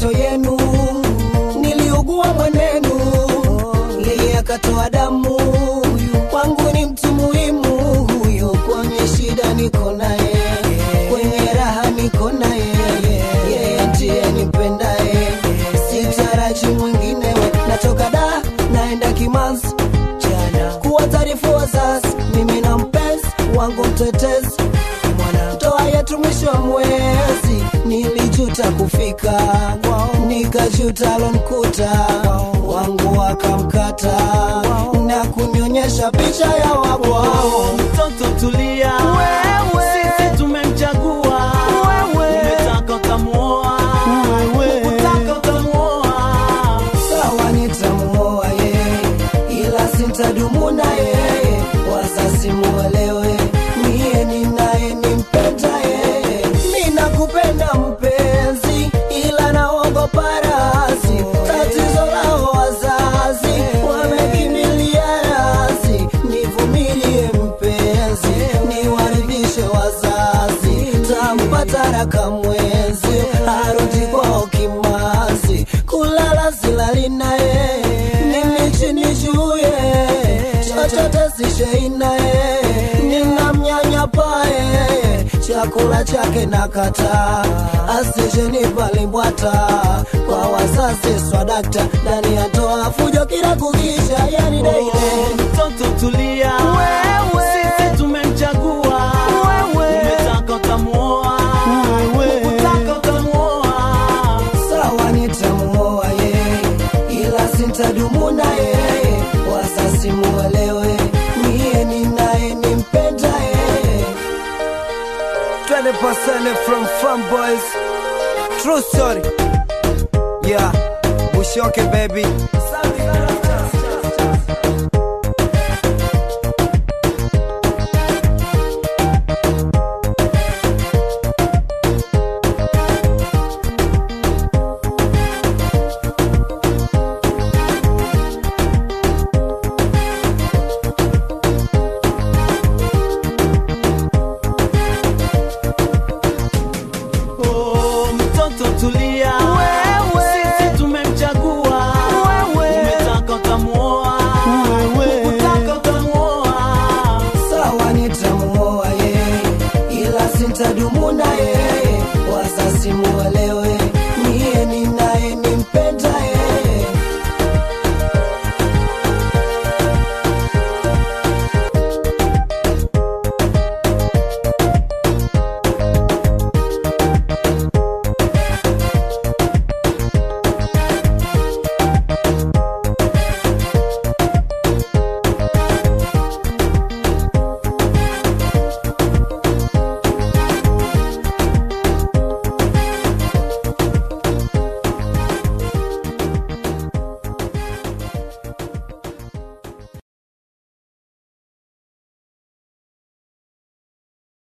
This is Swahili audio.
mateso yenu niliugua mwenenu yeye akatoa damu kwangu ni mtu muhimu huyo kwenye shida niko naye kwenye raha niko naye yeye ndiye nipendaye sitaraji mwinginewe natoka da naenda kimanzi jana kuwa taarifu wazazi mimi na mpenzi wangu mtetezi mwana ndoa yetu mwisho wa mwezi nilijuta kufika nikajuta lonkuta wangu wakamkata na kunionyesha picha ya wabwao mtoto tulia sisi tumemchagua umetaka ukamuoa ukutaka ukamuoa sawa nitamuoa yeye ila sintadumu na yeye wazazi muelewe miye ninaye nimpenda yeye mi nakupenda mpenzi ila naogopa razi tatizo lao wazazi wamekimbilia razi nivumilie mpenzi niwaridhishe wazazi tampata raka mwenzi arudi kwao kimazi kulala silali naye nimichini juye chochote sishei naye ninamnyanyapaye chakula chake nakata asijenimbwata kwa wazazi swadakta ndani ya toa fujo kila kukisha yani daile mtoto tulia sisi tumemchagua umetaka ukamuoa ukutaka ukamuoa sawa nitamuoa yeye ila sintadumu na yeye wazazi muelewe miye ninaye nimpenda yeye 20% from Fun Boys True story Yeah Bushoke baby